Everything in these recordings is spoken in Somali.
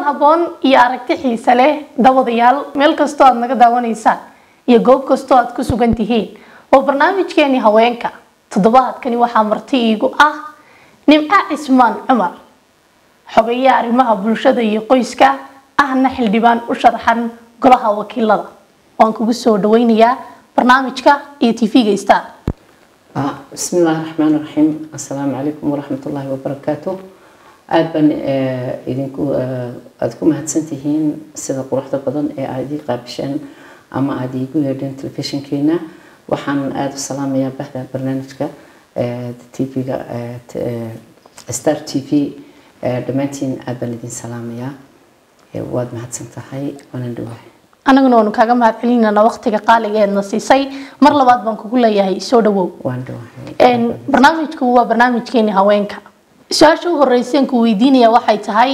habboon iyo aragti xiise leh dabadayaal meel kastoo aad naga daawanaysaan iyo goob kastoo aad ku sugan tihiin waa barnaamijkeeni haweenka toddobaadkani waxaa marti iigu ah nimco cismaan cumar xogeeye arrimaha bulshada iyo qoyska ahna xildhibaan u sharaxan golaha wakiilada waan kugu soo dhaweynayaa barnaamijka iyo tv-ga star بسم الله الرحمن الرحيم السلام عليكم ورحمة الله وبركاته aad baan idinku aada ku mahadsantihiin sida quruxda badan ee aada ii qaabisheen ama aada iigu yeedheen telefishinkeena waxaan aada u salaamayaa bahda barnaamijka tv-ga star t v dhammaantiin aada baan idin salaamayaa waad mahadsan tahay waanan dhawahay anaguna waanu kaaga mahad celinana waqtiga qaaliga eedna siisay mar labaad baan kugu leeyahay soo dhawow waan dhawahay barnaamijku waa barnaamijkeeni haweenka su-aasha u horeyseen ku weydiinaya waxay tahay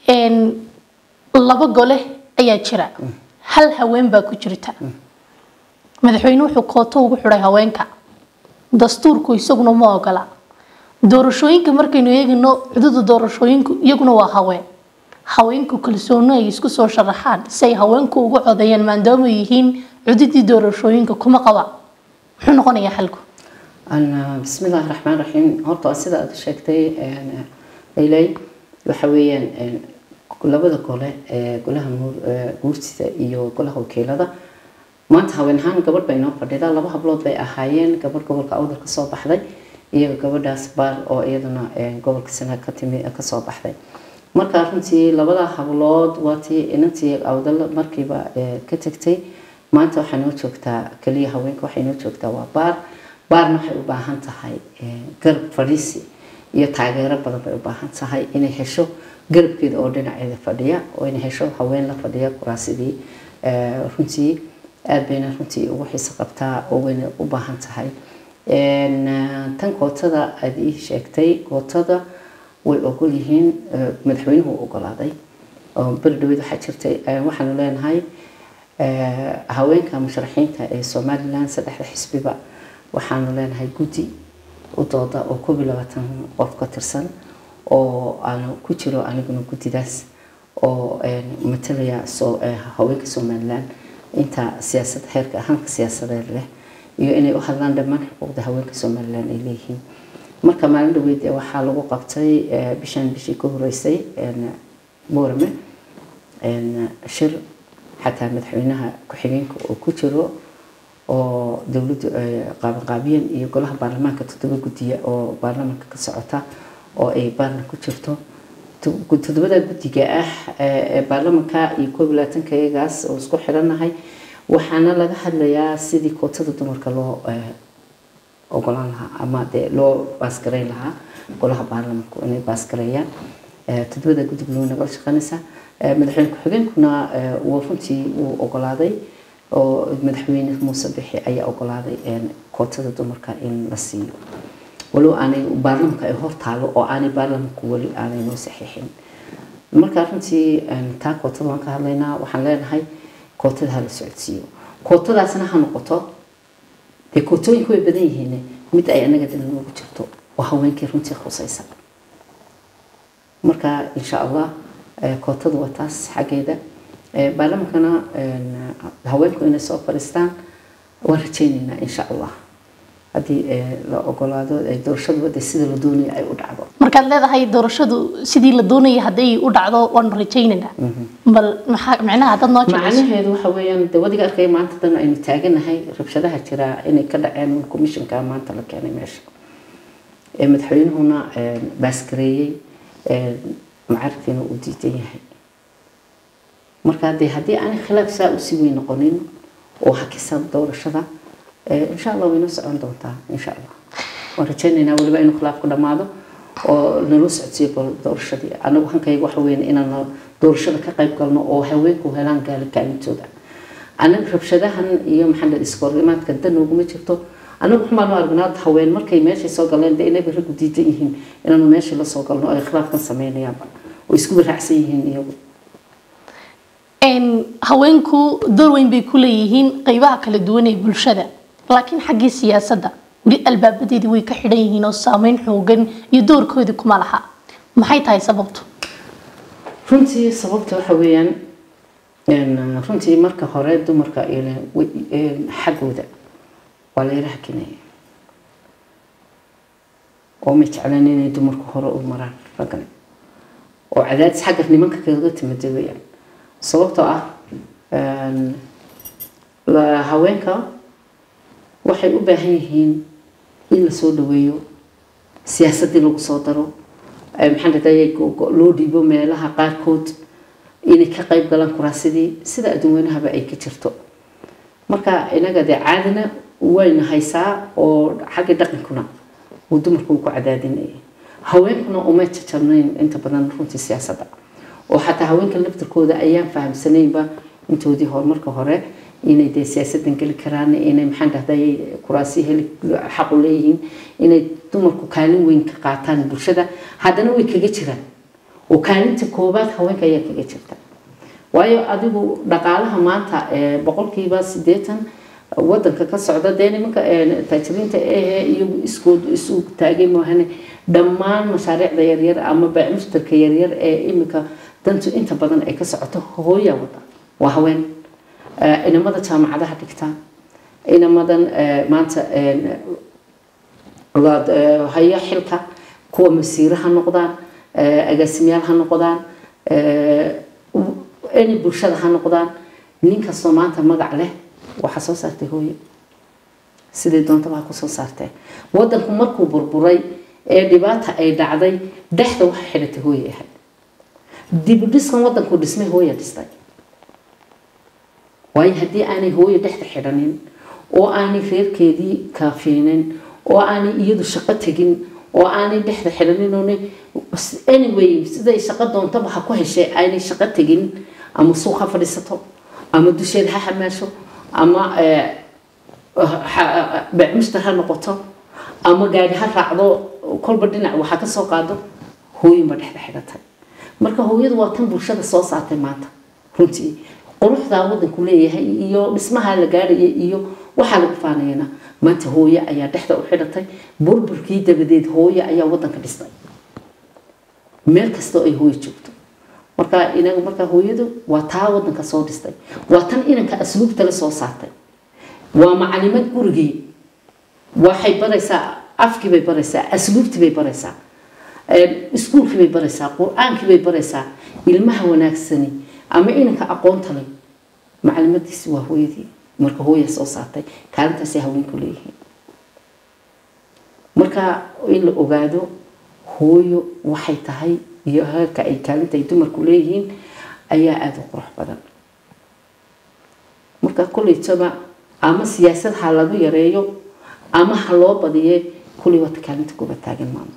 laba gole ayaa jira hal haween baa ku jirta madaxweyne wuxuu kooto ugu xidhay haweenka dastuurku isaguna ma ogola doorashooyinka markaynu eegino cududa doorashooyinku iyaguna waa haween haweenku kalsooni ay isku soo sharaxaan si ay haweenku ugu codeeyaan maadaama ay yihiin cududii doorashooyinka kuma qaba muxuu noqonayaa xalku بسم الله الرحمن الرحيم horta sida aad sheegtay leylay waxa weeyaan labada gole ee golaha guurtida iyo golaha wakiilada maanta haween ahaan gabadh bay noo fadhida laba hablood bay ahaayeen gabadh gobolka awdal ka soo baxday iyo gabadhaas baar oo iyaduna gobolka sana ka timi ka soo baxday marka runtii labada hablood waatii inantii awdal markiiba ka tagtay maanta waxaa noo joogtaa kaliya haweenka waxay noo joogtaa waa baar baarna waxay u baahan tahay garab fadhiisi iyo taageero badan bay u baahan tahay inay hesho garabkeeda oo dhinaceeda fadhiya oo inay hesho haween la fadhiya kuraasidii runtii aad bayna runtii ugu xiiso qabtaa oo wayna u baahan tahay tan kootada aada ii sheegtay kootada way ogol yihiin madaxweynuhu ogolaaday oo beri dhaweyd waxaa jirtay waxaanu leenahay haweenka musharaxiinta ee somaliland saddexda xisbiba waxaanu leenahay guddi u dooda oo koob iyo labaatan qof ka tirsan oo aanu ku jiro aniguna guddidaas oo matalaya haweenka somaliland inta siyaasad heerka ahaanka siyaasadeed leh iyo inay u hadlaan dhammaan xuquuqda haweenka somaliland ay leeyihiin marka maalin dhaweyd waxaa lagu qabtay bishan bishii ka horeysay boorame shir xataa madaxweynaha ku-xigeenka oo ku jiro oo dowladdu qaabanqaabiyan iyo golaha baarlamaanka toddoba guddiya oo baarlamaanka ka socota oo ay baarna ku jirto toddobada guddiga ah ee baarlamanka iyo koob iyo labaatanka iyagaas oo isku xidhannahay waxaana laga hadlayaa sidii kootada dumarka loo ogolaan lahaa ama dee loo baasgareyn lahaa golaha baarlamanku inay baasgareeyaan toddobada guddiga loo nagala shaqeynaysa madaxweyne ku-xigeenkuna wuu runtii wuu ogolaaday oo madaxweyne muuse bixi ayaa ogolaaday kootada dumarka in la siiyo walow aanay baarlamanka ay hor taalo oo aanay baarlamanku weli aanay noo saxiixin marka runtii taa kootada waan ka hadlaynaa waxaan leenahay kootada hala socodsiiyo kootadaasna ha noqoto dee kootooyinku way badan yihiin mid ay anaga dal noogu jirto oo haweenkii runtii khusaysa marka insha allah kootadu waa taas xaggeeda baarlamankana haweenku inay soo fadhiistaan waan rajaynaynaa insha allah haddii la ogolaado doorashadu de sida la doonayo ay u dhacdo markaad leedahay doorashadu sidii la doonaya hadday u dhacdo waanu rajaynaynaa bal maxaa micnaha haddaad noo jeclayso macnaheedu waxa weeyaan de wadiga arkay maanta dan aynu taaganahay rabshadaha jira inay ka dhaceen commissionka maanta la keenay meesha madaxweynuhuna baasgareeyey macarifkiina uu diidan yahay marka dee haddii aanay khilaaf saa usii weyn noqonin oo hakisan doorashada insha allah wayna socon doontaa insha allah waan rajaynaynaa weliba inuu khilaafku dhammaado oo naloo socodsiiyo doorashadii anagu hankayga waxa weyn inaan doorashada ka qayb galno oo haweenku helaan gaali kaalintooda anaga rabshadahan iyo maxaa iskoorimaadka dan nooguma jirto anagu waxbaanu aragnaa haween markay meeshay soo galeen dee inayba raggu diidan yihiin inaanu meeshii la soo galno ay khilaafkan sameynayaanba oo isku raacsan yihiin iyagu haweenku door weyn bay ku leeyihiin qeybaha kala duwan ee bulshada laakiin xaggii siyaasadda weli albaabadeedii way ka xidhan yihiin oo saameyn xoogan iyo doorkoodii kuma laha maxay tahay sababtu runtii sababta waxa weeyaan runtii marka hore dumarka xaggooda waa la yara hakinaya oo ma jeclan inay dumarku hore u maraan raggani oo cadaadis xagga nimanka kaga timida weeyaan sababtoo ah haweenka waxay u baahan yihiin in lasoo dhaweeyo siyaasadii lagu soo daro maxaan dhahday loo dhiibo meelaha qaarkood inay ka qayb galaan kuraasidii sida adduunweynahaba ay ka jirto marka inaga dee caadina wayna haysaa oo xagga dhaqankuna uu dumarku ku cadaadinaya haweenkuna uma jajabnayn inta badan runtii siyaasadda oo xataa haweenka laftirkooda ayaan fahamsanaynba intoodii horumarka hore inay dee siyaasadan geli karaan inay maxaan dhahday kuraasi heli xaqu leeyihiin inay dumarku kaalin weyn ka qaataan bulshada haddana way kaga jiraan oo kaalinta koobaad haweenka ayaa kaga jirta waayo adigu dhaqaalaha maanta boqolkiiba sideetan wadanka ka socda dee nimanka taajiriinta ehe iyagu iskood isu taagay maahane dhammaan mashaariicda yaryar ama baacmushtarka yaryar ee imika dantu inta badan ay ka socoto hooyaa wada waa haween inamada jaamacadaha dhigta inamadan maanta haya xilka kuwa masiire ha noqdaan agaasimayaal ha noqdaan any bulshada ha noqdaan nin kastoo maanta magac leh waxaa soo saartay hooyo sidai doontaba ha kusoo saartee wadanku markuu burburay ee dhibaata ay dhacday dhexda waxa xidhatay hooye ahayd dibudhiskan wadanku dhismay hooya dhistay waayo haddii aanay hooyo dhexda xidhanin oo aanay reerkeedii kaafinin oo aanay iyadu shaqo tegin oo aanay dhexda xidhanin oona anyway siday shaqo doontaba ha ku heshay aanay shaqo tegin ama suuq ha fadhiisato ama dusheeda ha xamaasho ama beecmushtar ha noqoto ama gaari ha raacdo kolba dhinac waxa ka soo qaado hooyinba dhexda xidhatay marka hooyadu waa tan bulshada soo saartay maanta runtii quruxdaa wadanku leeyahay iyo dhismaha la gaaraya iyo waxaa lagu faanayana maanta hooye ayaa dhexda u xidhatay burburkii dabadeed hooye ayaa wadanka dhistay meel kastoo ay hooye joogto marka inaga marka hooyadu waa taa wadanka soo dhistay waa tan inanka asluubta la soo saartay waa macalimad gurigii waxay baraysaa afkii bay baraysaa asluubtii bay baraysaa iskuulkii bay baraysaa qur-aankii bay baraysaa ilmaha wanaagsani ama inanka aqoonta leh macalimadiisi waa hooyadii marka hooya soo saartay kaalintaasay haweenku leeyihiin marka in la ogaado hooyo waxay tahay iyo heerka ay kaalinta ay dumarku leeyihiin ayaa aada u qurux badan marka kolleytaba ama siyaasad ha lagu yareeyo ama ha loo badiye kulley wata kaalinta kuba taagan maamo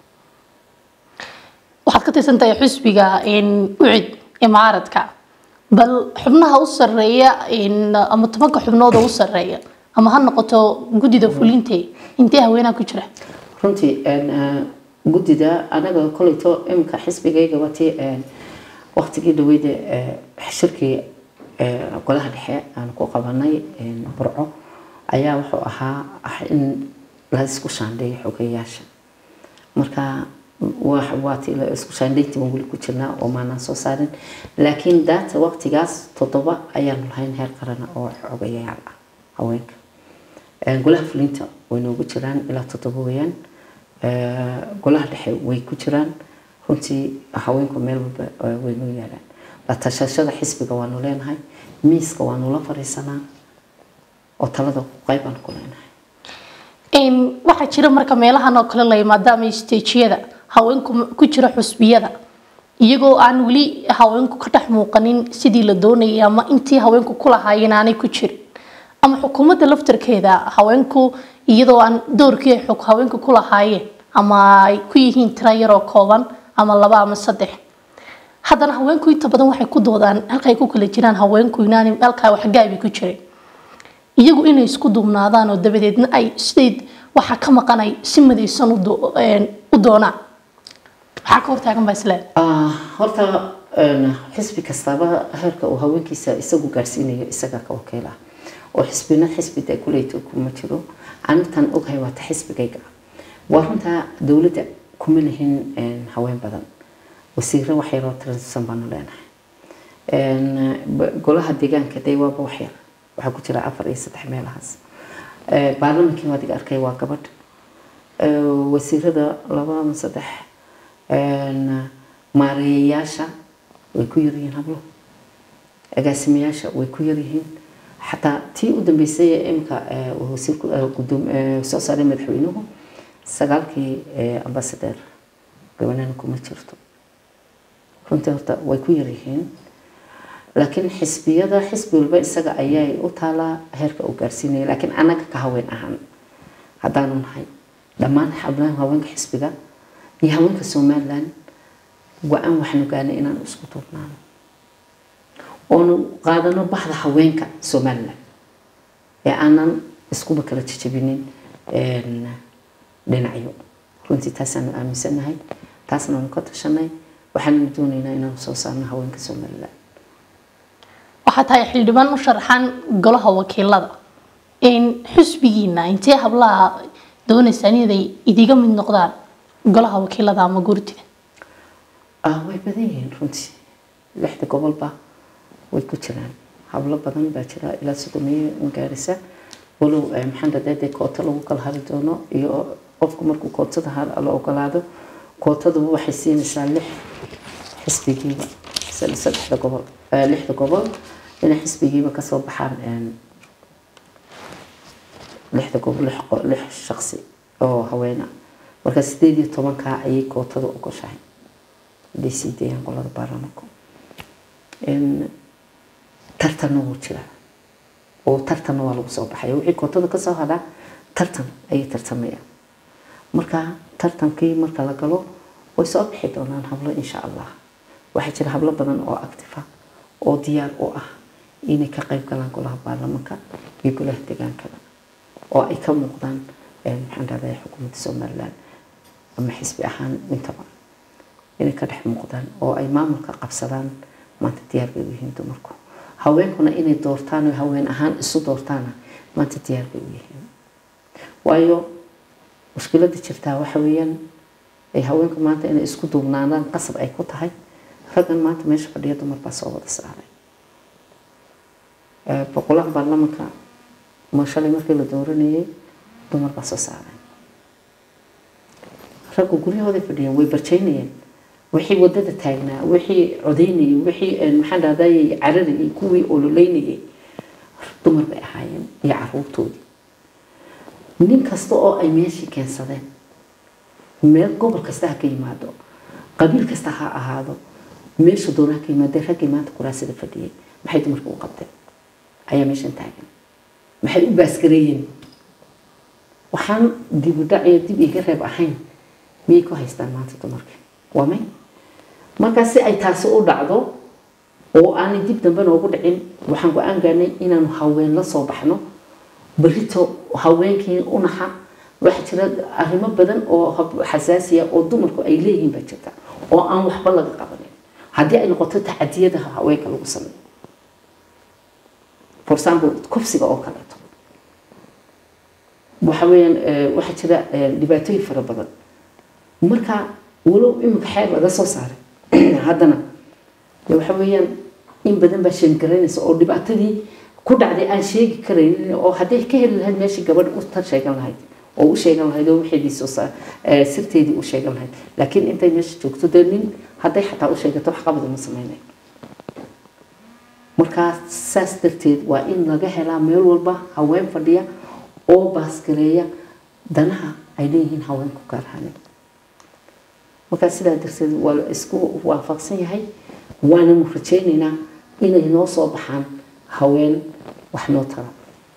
waxaad ka tirsan tahay xusbiga ucid ee mucaaradka bal xubnaha u sareeya ama tobanka xubnooda u sareeya ama ha noqoto guddida fulinte intee haweenaha ku jira runtii guddida anaga koleyto iminka xisbigayga watii waqtigii dhaweyda shirkii golaha dhexe aan ku qabanay burco ayaa wuxuu ahaa in la isku shaandheeyo xogeyaasha marka waati isku shaandhayntii waan weli ku jirnaa oo maanaan soo saarin laakiin daata waqtigaas toddoba ayaanu lahayn heer qarana oo xogayaal ah haweenka golaha fulinta way noogu jiraan ilaa toddoba weeyaan golaha dhexe way ku jiraan runtii haweenku meel walba way noo yaalaan la tashashada xisbiga waanu leenahay miiska waanu la fariisanaa oo talada qayb aan ku leenahay waxaa jira marka meelahan oo kale la yimaado ama stejiyada haweenku ku jira xusbiyada iyagoo aan weli haweenku ka dhex muuqanin sidii la doonayay ama intii haweenku ku lahaayeen aanay ku jirin ama xukuumadda laftarkeeda haweenku iyadoo aan doorkii ay xog haweenku ku lahaayeen ama ay ku yihiin tiro yaroo kooban ama laba ama saddex haddana haweenku inta badan waxay ku doodaan halkaay ku kala jiraan haweenku inaanay halkaa waxgaabi ku jirin iyagu inay isku duubnaadaan oo dabadeedna ay siday waxaa ka maqanay si madaysan u doonaan maxaa ka hortaagan baa isleen horta xisbi kastaba heerka uu haweenkiisa isagu gaarsiinayo isagaa ka wakiila oo xisbina xisbi dee kuleyta kuma jiro anitan ogahay waata xisbigayga waa runtaa dowladda kuma lihin haween badan wasiiro waxyaroo tirsan baanu leenahay golaha deegaanka dee waaba waxyar waxaa ku jira afar iyo saddex meelahaas baarlamankii adiga arkay waa gabadh wasiirada laba ama saddex maareeyayaasha way ku yaryihiin hablo agaasimayaasha way ku yaryihiin xataa tii u dambeysay ee imika wasiirku soo saaray madaxweynuhu sagaalkii ambasadeer gabanana kuma jirto runtii horta way ku yaryihiin laakiin xisbiyada xisbi walba isaga ayay u taalaa heerka uu gaarsiinaya laakiin annaga ka haween ahaan haddaanu nahay dhammaan xablaha haweenka xisbiga iyo haweenka somaliland go-aan waxaanu gaanay inaanu isku duubnaano oonu qaadano baxda haweenka somaliland ee aanan iskuba kala jajabinin dhinacyo runtii taasaanu aaminsanahay taasnaanu ka tashanay waxaananu doonaynaa inaanu soo saarno haweenka somaliland waxaa tahay xildhibaan u sharaxan golaha wakiilada xusbigiina intee hablaha doonaysaan inay idiga mid noqdaan golaha wakiilada ama guurtida way badan yihiin runtii lixda gobolba way ku jiraan hablo badan baa jira ilaa sodomiye gaarisa walow maxaan dhadee dee koota lagu kala hari doono iyo qofku markuu kootada la ogolaado kootaduba waxay siinaysaa lix xisbigiiba saddexda gobol lixda gobol inay xisbigiiba kasoo baxaan lixda gobol lix shaqsi oo haweena marka sideed iyo tobankaa ayay kootada ogoshahay haday sii deeyaan qolada baarlamanku tartanna wuu jiraa oo tartanna waa lagu soo baxaya wixii kootada kasoo hadhaa tartan ayay tartamayaan marka tartankii marka la galo way soo bixi doonaan hablo insha allah waxaa jira hablo badan oo actifa oo diyaar u ah inay ka qayb galaan golaha baarlamanka iyo golaha degaankada oo ay ka muuqdaan maxaan dhahday xukuumadda somaliland ama xisbi ahaan intaba inay ka dhex muuqdaan oo ay maamulka qabsadaan maanta diyaar bay u yihiin dumarku haweenkuna inay doortaan oo haween ahaan isu doortaana maanta diyaar bay u yihiin waayo mushkilada jirtaa waxa weeyaan ay haweenku maanta inay isku duubnaadaan qasab ay ku tahay raggan maanta meesha fadhiya dumar baa soo wada saaray boqolaha baarlamanka ma shalay markii la dooranayay dumar baa soo saaray raggu guryahooday fadhiyeen way barjaynayeen wixii wadada taagnaa wixii codaynayay wixii maxaan dhahday cararayay kuwii ololeynayay dumar bay ahaayeen iyo caruurtoodii nin kasta oo ay meeshii keensadeen meel gobol kasta ha ka yimaado qabiil kasta ha ahaado meesha doona ha ka yimaadeen raggii maanta kuraasada fadhiyay maxay dumarka u qabteen ayaa meeshan taagan maxay u baaskareeyeen waxaan dibudhac iyo dib iga reeb ahayn miyay ku haystaan maanta dumarka waa may markaa si ay taasi u dhacdo oo aanay dib dambe noogu dhicin waxaan go-aan gaarnay inaanu haween la soo baxno berito haweenkii u naxa waxaa jira arrimo badan oo xasaasiya oo dumarku ay leeyihiin baa jirta oo aan waxba laga qabanin haddii ay noqoto tacadiyada haweenka lagu sameeyo for example kufsiga oo kaleeto waxa weeyaan waxaa jira dhibaatooyin fara badan marka walow imika xeer laga soo saaray haddana waxa weeyaan in badan baa sheengaraynaysa oo dhibaatadii ku dhacday aan sheegi karaynin oo hadday ka heli lahayd meeshii gabadh u tar sheegan lahayd oo u sheegan lahayd oo waxeedii soo sirteedii u sheegan lahayd laakiin intay meesha joogto dee nin hadday xataa u sheegato wax qabad uma samaynayo markaa saas darteed waa in laga helaa meel walba haween fadhiya oo baasgareeya danaha ay leeyihiin haweenku gaar ahaaneen markaa sidaa darteed waa la isku waafaqsan yahay waananu rajaynaynaa inay noo soo baxaan haween wax noo tara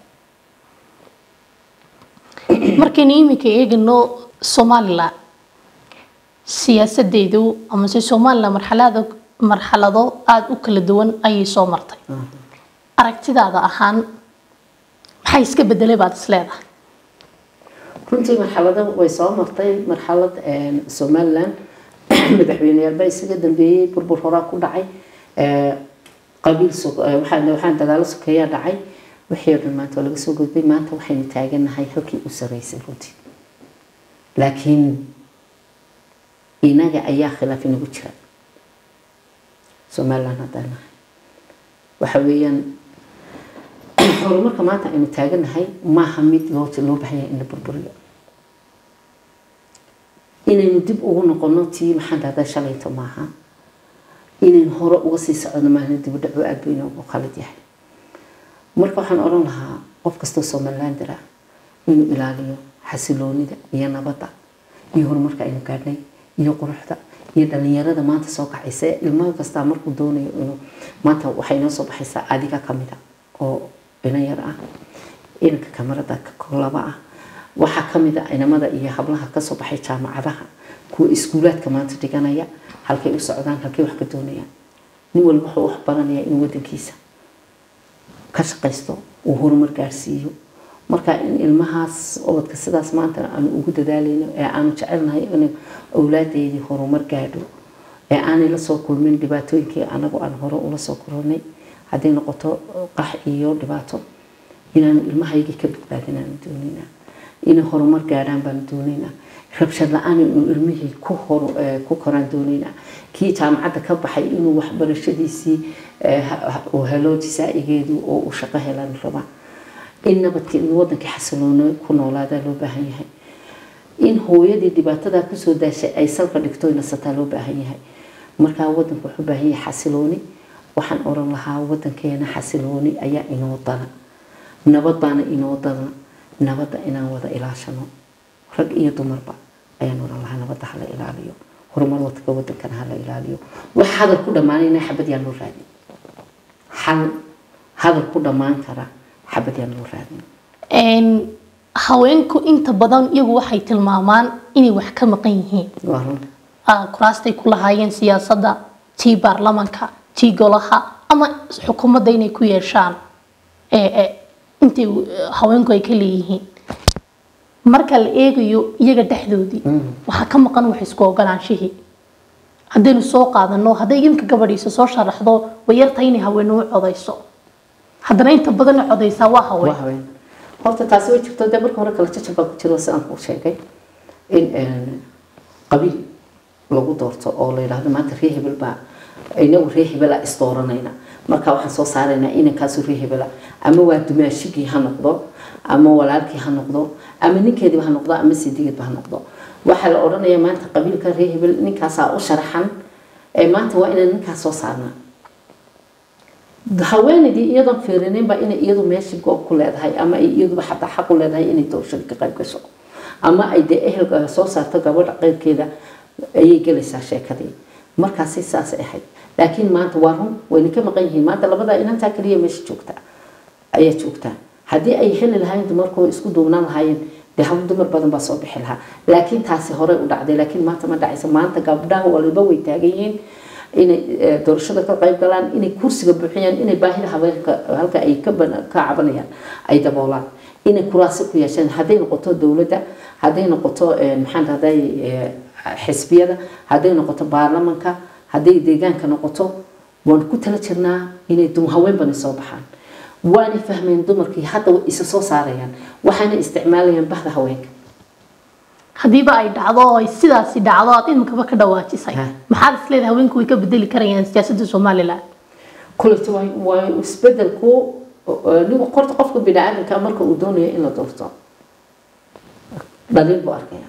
markaynu iminka eegano somalilan siyaasadeedu amase somalilan marxalada marxalado aada u kala duwan ayay soo martay aragtidaada ahaan maxay iska bedelay baad is leedahay runtii marxalado way soo martay marxalad somalilan madaxweyneyaal baa isaga dambeeyey burbur horaa ku dhacay qabiil waxaan dagaalo sokeeyaa dhacay wixii oo dhan maanta waa laga soo gudbay maanta waxaynu taaganahay halkii u saraysay runtii laakiin inaga ayaa khilaaf inagu jira somaliland haddaan nahay waxa weeyaan horumarka maanta aynu taaganahay maaha mid loo loo baahanya in la burburiyo inaynu dib ugu noqono tii maxaan dhahdaa shalayto maaha inaynu hore uga sii socno maaha dib u dhaco aad buu inoogu khalad yahay marka waxaan odhan lahaa qof kastoo somalilander ah inuu ilaaliyo xasiloonida iyo nabadda iyo horumarka aynu gaadhnay iyo quruxda iyo dhalinyarada maanta soo kacaysa ilmaha kastaa markuu doonayo inuu maanta waxay noo soo baxaysaa adiga kamida oo dhalinyar ah inanka kamarada laba ah waxaa kamid a inamada iyo hablaha kasoo baxay jaamacadaha kuwa iskuulaadka maanta dhiganaya halkay u socdaan halkay wax ka doonayaan nin walba wuxuu wax baranayaa inuu wadankiisa ka shaqaysto uu horumar gaarsiiyo marka in ilmahaas obadka sidaas maanta aanu ugu dadaalayno ee aanu jecelnahay in awlaadeydii horumar gaadho ee aanay lasoo kulmin dhibaatooyinkii anagu aan hore ula soo koronay hadday noqoto qax iyo dhibaato inaanu ilmahaygii ka badbaadin aanu doonaynaa inay horumar gaadhaan baanu doonaynaa rabshad la-aan inuu ilmihii ku hor ku koraan doonaynaa kii jaamacadda ka baxay inuu waxbarashadiisii uu helo jisaa'igeedu oo uu shaqo helaan rabaa in nabadka in wadankii xasiloono ku noolaadaa loo baahan yahay in hooyadii dhibaatadaa kusoo daashay ay salka dhigto nasataa loo baahan yahay markaa wadanku wuxuu baahan yahay xasilooni waxaan oran lahaa wadankeena xasilooni ayaa inoo dana nabad baana inoo dana nabadda inaan wada ilaashano rag iyo dumarba ayaan oran lahaa nabadda hala ilaaliyo horumar wadka wadankana hala ilaaliyo wax hadal ku dhammaanayna xabad yaa loo raadin xal hadal ku dhammaan kara xabad yaa loo raadin haweenku inta badan iyagu waxay tilmaamaan inay wax ka maqan yihiin waa run kuraastay ku lahaayeen siyaasadda tii baarlamanka tii golaha ama xukuumadda inay ku yeeshaan intay haweenku ay ka leeyihiin marka la eegayo iyaga dhexdoodii waxaa ka maqan wax isku ogolaanshihii haddaynu soo qaadano hadday imka gabadhiisa soo sharaxdo way yartahay inay haweene u codayso haddana inta badan codaysaa waa haween waa haween horta taasi way jirto dee marka hore kala jajab baa ku jiro sidaan kuu sheegay in qabiil lagu doorto oo la yidhaahdo maanta ree hebel baa inagu ree hebela isdooranayna marka waxaan soo saaraynaa inankaasu ree hebela ama waa dumaashigii ha noqdo ama walaalkii ha noqdo ama ninkeediiba ha noqdo ama sidigeedba ha noqdo waxaa la odhanayaa maanta qabiilka ree hebel ninkaasaa u sharaxan ee maanta waa inaan ninkaas soo saarnaa haweenaydii iyadoon fiirinaynba inay iyadu meeshii goob ku leedahay ama ay iyaduba xataa xaq u leedahay inay doorashada ka qayb gasho ama ay dee ehelka soo saarto gabadha qeybkeeda ayay gelaysaa sheekadii markaasi saasay ahayd laakiin maanta waa run wayna ka maqan yihiin maanta labadaa inantaa kaliya meesha joogta ayaa joogtaa haddii ay heli lahayn dumarkoo isku duubnaan lahaayeen dee hal dumar badan baa soo bixi lahaa laakiin taasi horey u dhacday laakiin maanta ma dhacayso maanta gabdhaha waliba way taagan yihiin inay doorashada ka qayb galaan inay kursiga buuxiyaan inay baahida haweenka halka ay ka cabanayaan ay daboolaan inay kuraasi ku yeesheen hadday noqoto dowladda hadday noqoto maxaan dhahday xisbiyada hadday noqoto baarlamanka hadday deegaanka noqoto waan ku tala jirnaa inay haween bani soo baxaan waanay fahmeen dumarkii hadda way isa soo saarayaan waxaana isticmaalayaan bahda haweenka haddiiba ay dhacdo oo ay sidaasi dhacdo aad imikaba ka dhawaajisay Ha. maxaad isleedahay haweenku way ka bedeli karayaan siyaasadda somalilan kuleti waa waa isbedelku nin qorta qofka biniaadamka marka uu doonayo in la doorto dhaliil buu arkaya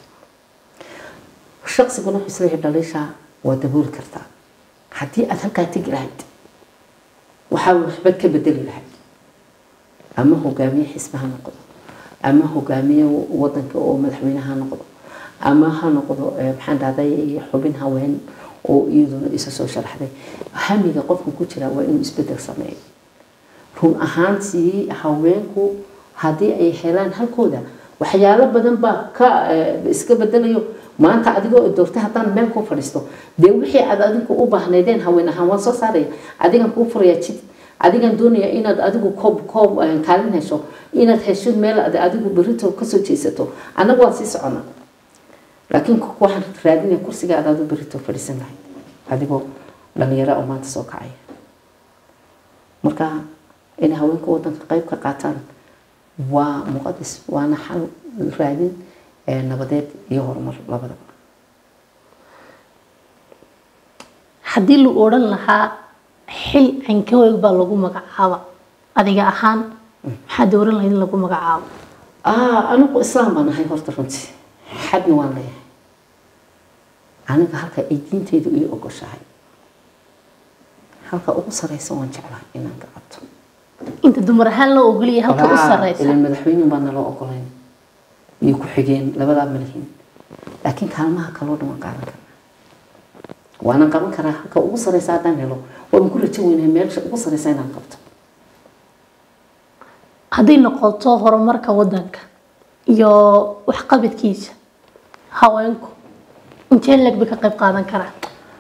shaqsiguna wuxuu isleeyahay dhaliisha waa dabooli kartaa haddii aad halkaa tegi lahayd waxaa waxbaad ka bedeli lahayd ama hogaamiye xisbi ha noqdo ama hogaamiye wadanka oo madaxweyne ha noqdo ama ha noqdo eh, maxaan dhahday xubin haween oo iyaduna isa soo sharaxday hamiga qofka ku jira waa inuu isbedel sameeyo run ahaantii haweenku haddii ay helaan halkooda waxyaalo badan baa ka eh, iska bedelayo maanta adigoo doortay haddaan meel ku fadhiisto dee wixii aad adinku u baahnaydeen haween ahaan waan soo saaraya adigan kuu furaya jid adigan doonaya inaad adigu koob koob eh, kaalin hesho inaad hesho meel aad adigu berito kasoo jeesato annagu waan sii socona laakiin ku- waxaan raadinaya kursiga aad adu berito fadhiisan lahayd adigoo dhalinyaro oo maanta soo kacaya marka inay haweenka wadanka qayb ka qaataan waa muqadis waana xal raadin eh, nabadeed iyo horumar labadaba haddii la odhan lahaa xil ankaweeg baa lagu magacaaba adiga ahaan maxaa dooran lahayd in lagu magacaabo ah anigu islaam baan ahay horta runtii xadna waan leeyahay aniga halka ay diintaydu ii ogoshahay halka ugu sareysa waan jeclahay inaan ka qabto inta dumar ahaan loo ogoliyay halka u sareysa ilan madaxweyne baa naloo ogolayn iyo ku-xigeen labadaa malihiin laakiin kaalmaha kaloo dhan waan qaadan karnaa waanan qaban karaa halka ugu sareysa haddaan helo waan ku rajo weynahay meelsha ugu sareysa inaan qabto hadday noqoto horumarka wadanka iyo waxqabadkiisa haweenku intee leg bay ka qayb qaadan karaan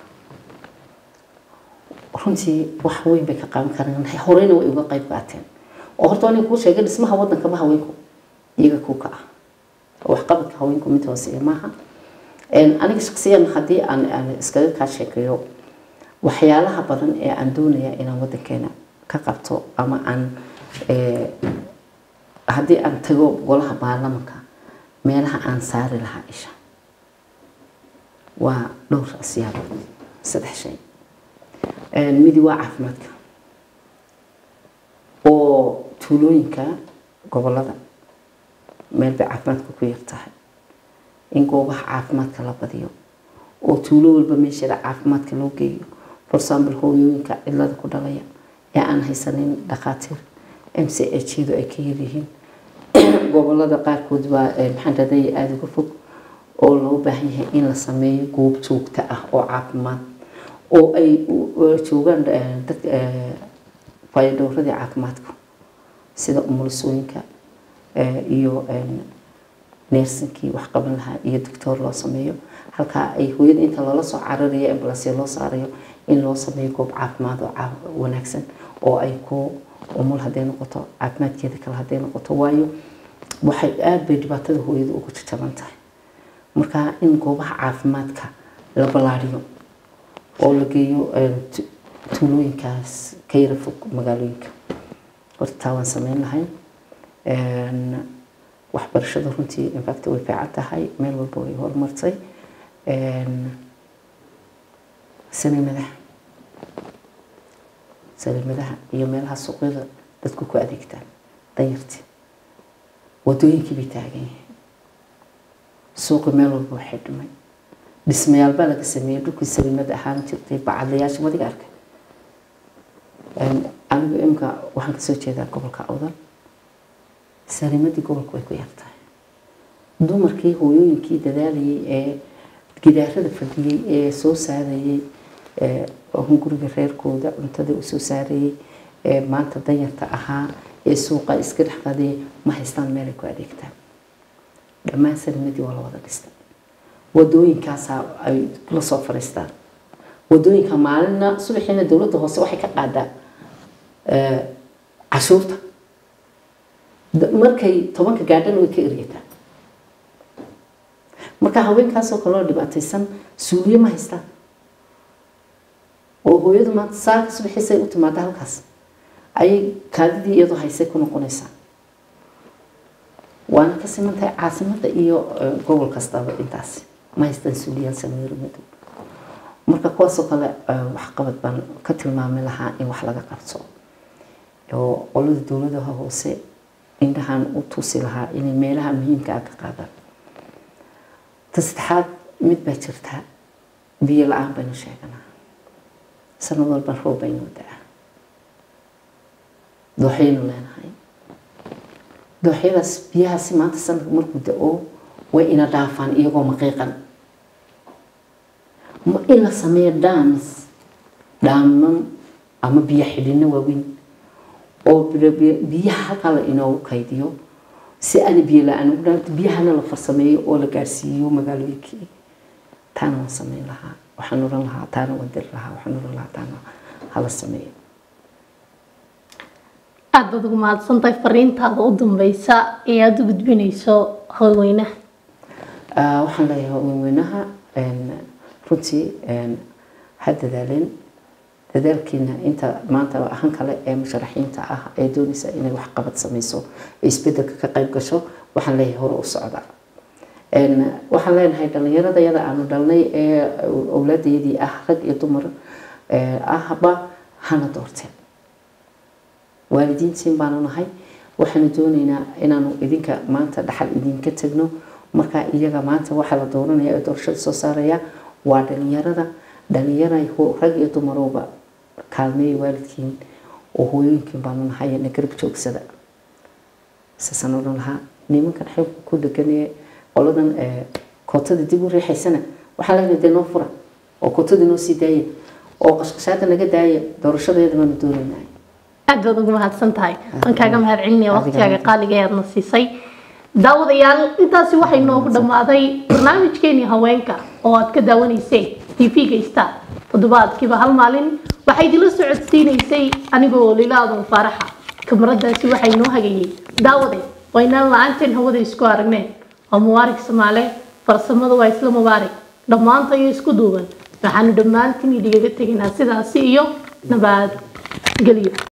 runtii wax weyn bay ka qaadan karaan horeyna way uga qayb qaateen oo horta aniga kuu sheegay dhismaha wadankaba haweenku iyaga ku ka ah waxqabadka haweenku mid hooseeya maaha aniga shaksiyan haddii aan aan iskaga kaa sheekeeyo waxyaalaha badan ee aan doonaya inaan wadankeena ka qabto ama aan haddii aan tago golaha baarlamanka meelaha aan saari lahaa isha waa dhowr siyaabood saddex shay midi waa caafimaadka oo tuulooyinka gobolada meel bay caafimaadka ku yar tahay in goobaha caafimaadka la badiyo oo tuulo walba meesheeda caafimaadka loo geeyo for example hooyooyinka cilada ku dhalaya ee aan haysanin dhakhaatiir m c h yadu ay ka yaryihiin gobolada qaarkood baa maxaan raday aada uga fog oo loo baahan yahay in la sameeyo goob joogto ah oo caafimaad oo ay joogaan dadka fayadhowradii caafimaadka sida umulisooyinka iyo neersinkii wax qaban lahaa iyo doctoor loo sameeyo halkaa ay hooyada inta loola soo cararayo ambalansya loo saarayo in loo sameeyo goob caafimaad oo wanaagsan oo ay ku umul hadday noqoto caafimaadkeeda kale hadday noqoto waayo waxay aada bay dhibaatada hooyada ugu jajaban tahay marka in goobaha caafimaadka la ballaariyo oo la geeyo tuulooyinkaas ka yara fog magaalooyinka horta taa waan sameyn lahay waxbarashada runtii infact way fiican tahay meel walba way horumartay saliimadaha saliimadaha iyo meelaha suuqyada dadku ku adeegtaan danyartii wadooyinkii bay taagan yihiin suuqi meel walba waxay dhimay dhismayaal baa laga sameeyey dhulkii saliimada ahaan jirtay bacadlayaasha madiga arkay anigu imka waxaan kasoo jeedaa gobolka awdal saliimadii gobolka way ku yartahay dumarkii hooyooyinkii dadaalayay ee gidaarada fadhiyey ee soo saarayay hunguriga reerkooda cuntada u soo saarayay ee maanta danyarta ahaa ee suuqa iska dhex qadayay ma haystaan meelay ku adeegtaan dhammaan saliimadii waa la wada dhistay wadooyinkaasaa ay la soo fariistaan wadooyinka maalina subaxiina dowladda hoose waxay ka qaadaa cashuurta markay tobanka gaadhana way ka eryataa marka haweenkaasoo kaloo dhibaataysan suuliye ma haystaan oo hooyadu maanta saaka subaxiisay u timaada halkaas ayay kaadidii iyadoo haysay ku noqonaysaa waana ka siman tahay caasimada iyo gobol kastaba intaasi ma haystaan suuliyaal sameero madow marka kuwaasoo kale waxqabad baan ka tilmaami lahaa in wax laga qabto oo qolada dowladaha hoose indhahan u tusi lahaa inay meelaha muhiimka ah ka qaadaan ta saddexaad mid baa jirta biyo la-aan baynu sheeganaa sanad walban roob baynoo da-a dooxyaynu leenahay dooxyadaas biyahaasi maanta sanadka markuu da-o way ina dhaafaan iyagoo maqiiqan ma in la sameeyo dhams dhaaman ama biyo xidhino waaweyn oo biyaha halkaa la inoogu kaydiyo si aana biyo la-aan ugu dhaanto biyahana la farsameeyo oo la gaarsiiyo magaalooyinkii taana waan sameyn lahaa waxaan oran lahaa taana waan diri lahaa waxaan oran lahaa taana hala sameeyo aada baad ugu mahadsantahay fariintaada u dambeysa ee aada u gudbinayso haweenweynaha waxaan leeyahay haweenweynaha runtii ha dadaaleen dadaalkiina inta maanta ahan kale ee musharaxiinta ah ee doonaysa inay waxqabad sameyso ee isbedelka ka qayb gasho waxaan leeyahay hore u socda waxaan leenahay dhalinyarada yada aanu dhalnay ee owladeedii ah rag iyo dumar ahba hana doorteen waalidiintiin baanu nahay waxaanu doonaynaa inaanu idinka maanta dhaxal idinka tagno markaa iyaga maanta waxaa la dooranaya ee doorashada soo saaraya waa dhalinyarada dhalinyara rag iyo dumarowba kaalmeeya waalidkiin oo hooyooyinkiin baanu nahay na garab joogsada saasaan odhan lahaa nimankan xeebka ku dheganee qoladan kootada dib u riixaysana waxaa leenahay dee noo fura oo kootada noo sii daaya oo qashqashaada naga daaya doorashadeeda baanu doonaynaa aad baad ugu mahadsan tahay waan kaaga mahad celinaya waqtigaaga qaaliga ee aadna siisay daawadayaal intaasi waxay noogu dhammaaday barnaamijkeenii haweenka oo aad ka daawanayseen tv-ga star toddobaadkiiba hal maalin waxay idinla socodsiinaysay anigoo lilaadan faaraxa kamaradaasi waxay noo hagayey daawade waynaan la-aanteen hawada isku aragneen waa mubaarig samaale farsamada waa isla mubaarig dhammaanta iyo isku duuban waxaanu dhammaantiin idhigaga tegaynaa sidaasi iyo nabad gelyo